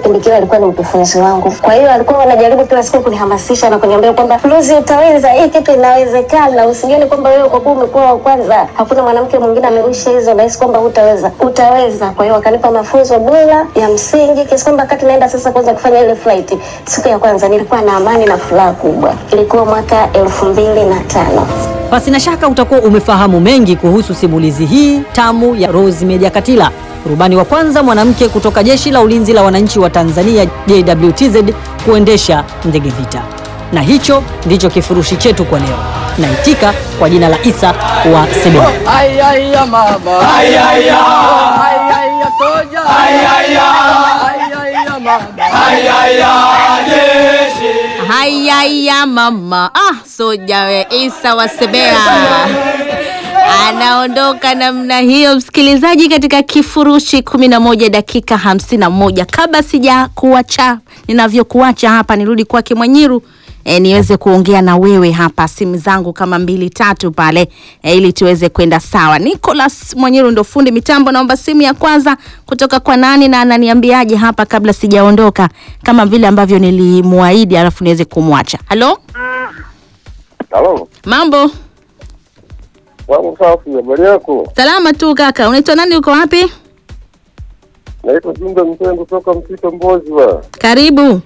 kipindi kile alikuwa ni mkufunzi wangu. Kwa hiyo alikuwa anajaribu kila siku kunihamasisha na kuniambia kwamba Lucy, utaweza, hii kitu inawezekana, usijione kwamba wewe kwa kuwa umekuwa wa kwanza, hakuna mwanamke mwingine amerusha hizo, nahisi kwamba hutaweza. Utaweza. Kwa hiyo wakanipa mafunzo bora ya msingi kiasi kwamba wakati naenda sasa kwanza kufanya ile flight, siku ya kwanza nilikuwa na amani na furaha kubwa. Ilikuwa mwaka elfu mbili na tano. Pasina shaka utakuwa umefahamu mengi kuhusu simulizi hii tamu ya Rose Meja Katila, rubani wa kwanza mwanamke kutoka Jeshi la Ulinzi la Wananchi wa Tanzania JWTZ kuendesha ndege vita. Na hicho ndicho kifurushi chetu kwa leo. Naitika kwa jina la Isa wa Sebea. Ay, ay, ya mama. Ay, ay, ya. Ay, ay, ya soja. Ay, ay, ya. Ay, ay, ya mama. Ay, ay, ya jeshi. Hayaya mama, ah, soja we Isa wa Sebea anaondoka namna hiyo, msikilizaji, katika kifurushi kumi na moja dakika hamsini na moja. Kabla sija kuacha ninavyokuacha hapa, nirudi kwake Mwanyiru e, niweze kuongea na wewe hapa, simu zangu kama mbili tatu pale e, ili tuweze kwenda sawa. Nicholas Mwanyiru ndo fundi mitambo, naomba simu ya kwanza kutoka kwa nani na ananiambiaje hapa kabla sijaondoka, kama vile ambavyo nilimuahidi, alafu niweze kumwacha. Halo, Halo, mambo wangu safi, habari yako? salama tu kaka, unaitwa nani? Uko wapi? Naitwa Jumbe Mtengo kutoka Msito Mbozi wa. Karibu.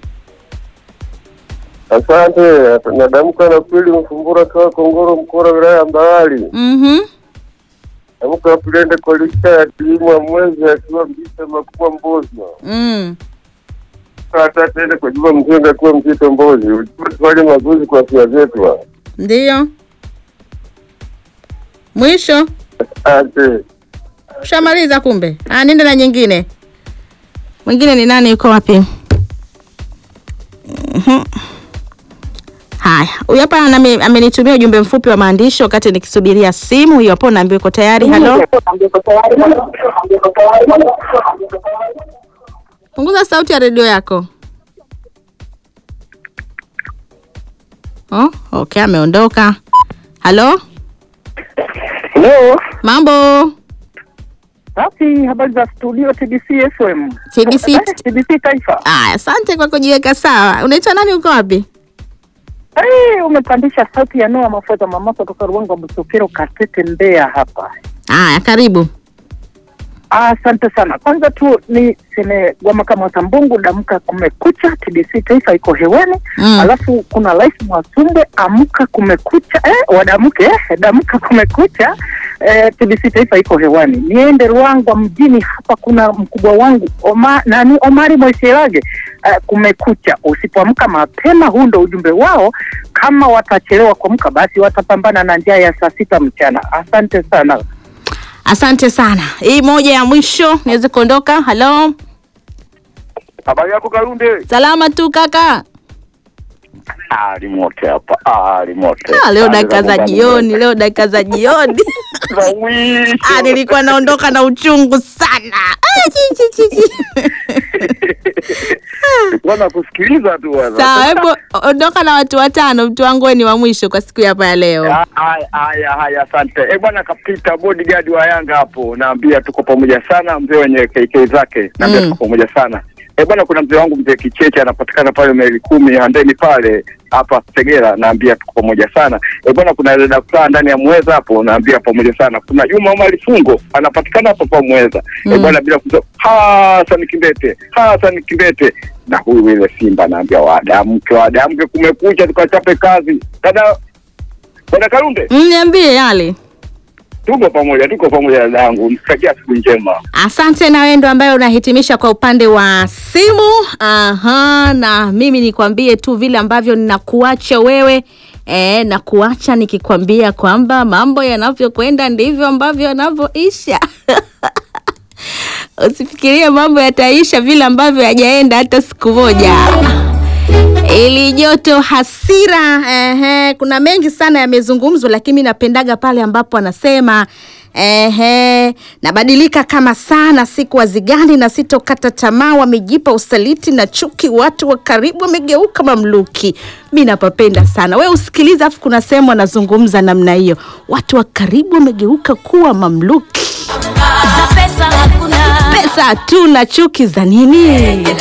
Asante, nadamka na pili Mfumbura kawa Kongoro Mkora wilaya ya Mbawali. Mhm. Damka pilende kwa lista ya kilimo ya mwezi akiwa Mbisa Makubwa Mbozi wa. Mm. Hata tende kwa Juma Mtengo akiwa Msito Mbozi. Ujue tufanye mazoezi kwa afya zetu wa. Ndio. Mwisho Asante. ushamaliza kumbe? Ah, nenda na nyingine. Mwingine ni nani? Yuko wapi? Mhm. Haya, huyu hapa anami- amenitumia ujumbe mfupi wa maandishi wakati nikisubiria simu hiyo hapo, naambiwa iko tayari. Halo, punguza sauti ya redio yako. Oh, okay, ameondoka. Halo, Hello. mambo Safi, habari za studio TBC FM. TBC. Eh, TBC Taifa. Aya, asante kwa kujiweka sawa. Unaitwa nani? Uko wapi? Hey, umepandisha sauti ya Noa Mafuta mama kutoka Ruangwa Busokero Katete Mbeya hapa. Aya, karibu. Asante sana. Kwanza tu ni seme Gwama kama Watambungu damka kumekucha TBC Taifa iko hewani. Mm. Alafu kuna Life Mwasumbe amka kumekucha eh, wadamke eh, damka kumekucha eh, TBC Taifa iko hewani. Niende Ruangwa mjini hapa kuna mkubwa wangu Oma, nani Omari Moishelage eh, kumekucha. Usipoamka mapema, huu ndo ujumbe wao. Kama watachelewa kuamka, basi watapambana na njaa ya saa sita mchana. Asante sana. Asante sana. Hii moja ya mwisho niweze kuondoka. Halo, Habari yako Karunde? salama tu kaka. Ali mote hapa, ali mote. Ah, leo dakika za jioni, leo dakika za jioni. Za mwisho. Ah, nilikuwa naondoka na uchungu sana. Ah, chi, chi, chi, chi. Nilikuwa nakusikiliza tu bwana. Sawa, hebu ondoka na watu watano. Mtu wangu wewe ni wa mwisho kwa siku hapa ya leo. Ah, Haya, haya, haya, asante. Eh bwana, kapita bodyguard wa Yanga hapo, naambia tuko pamoja sana, mzee wenye KK zake, naambia Mm. tuko pamoja sana. Eh bwana, kuna mzee wangu mzee Kicheche anapatikana pale maili kumi handeni pale hapa Segera, naambia tuko pamoja sana. Eh bwana, kuna dada fulani ndani ya Mweza hapo, naambia pamoja sana. Kuna Juma Omar Fungo anapatikana hapo kwa Mweza. Eh Mm. bwana, bila kusahau Hassan Kimbete, Hassan Kimbete na huyu ile Simba, naambia wadamke, wadamke, kumekucha, tukachape kazi. Dada Bwana Karunde, Mm, Niambie yale. tuko pamoja, tuko pamoja dada yangu, mtakia siku njema. Asante na wewe ndo ambaye unahitimisha kwa upande wa simu. Aha, na mimi nikwambie tu vile ambavyo ninakuacha wewe e, na kuacha nikikwambia kwamba mambo yanavyokwenda ndivyo ambavyo yanavyoisha. Usifikirie mambo yataisha vile ambavyo yajaenda hata siku moja. Ili joto hasira, ehe, kuna mengi sana yamezungumzwa, lakini mi napendaga pale ambapo anasema ehe, nabadilika kama sana, siku wazigani na sitokata tamaa, wamejipa usaliti na chuki, watu wa karibu wamegeuka mamluki. Mi napapenda sana, we usikiliza, afu kuna sehemu anazungumza namna hiyo, watu wa karibu wamegeuka kuwa mamluki. Pesa hatuna, chuki za nini?